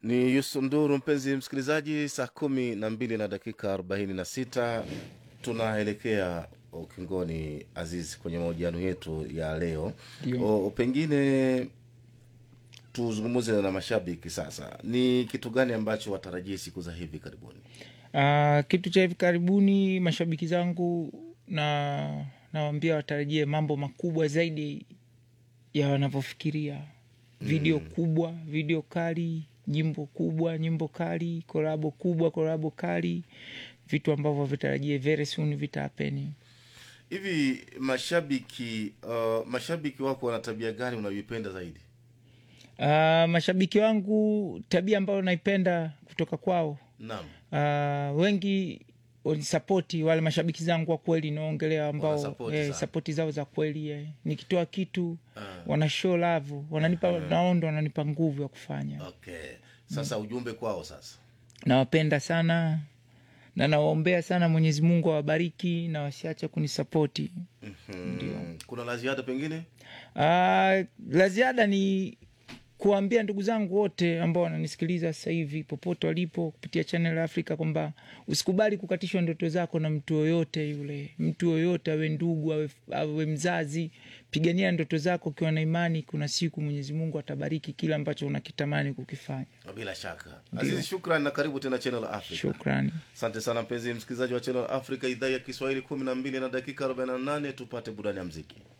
Ni Yusuf Nduru, mpenzi msikilizaji, saa kumi na mbili na dakika arobaini na sita tunaelekea ukingoni, Azizi, kwenye mahojiano yetu ya leo. Ndio. O, pengine tuzungumze na mashabiki sasa, ni kitu gani ambacho watarajie siku za hivi karibuni? Uh, kitu cha hivi karibuni mashabiki zangu na nawambia watarajie mambo makubwa zaidi ya wanavyofikiria video kubwa video kali nyimbo kubwa nyimbo kali korabo kubwa korabo kali vitu ambavyo vitarajie very soon vitapeni Hivi mashabiki uh, mashabiki wako wana tabia gani unayoipenda zaidi? uh, mashabiki wangu tabia ambayo naipenda kutoka kwao Naam, uh, wengi wanisapoti wale mashabiki zangu wa kweli naongelea ambao Wanasapoti eh, sana. sapoti zao za kweli eh. nikitoa kitu Ah. wana show love wananipa naondo wananipa nguvu ya kufanya okay. Sasa ujumbe kwao sasa. nawapenda sana na nawaombea sana mwenyezi mungu awabariki na wasiache kunisapoti Mhm. Kuna la ziada pengine? Ah, la ziada ni kuwaambia ndugu zangu wote ambao wananisikiliza sasa hivi popote walipo kupitia Channel Africa kwamba usikubali kukatishwa ndoto zako na mtu yoyote yule, mtu yoyote awe ndugu awe, awe mzazi. Pigania ndoto zako ukiwa na imani, kuna siku Mwenyezi Mungu atabariki kile ambacho unakitamani kukifanya. Bila shaka. Azizi, shukran na karibu tena Channel Africa. Shukrani. Asante sana mpenzi msikilizaji wa Channel Africa idhaa ya Kiswahili kumi na mbili na dakika 48 tupate burani ya mziki.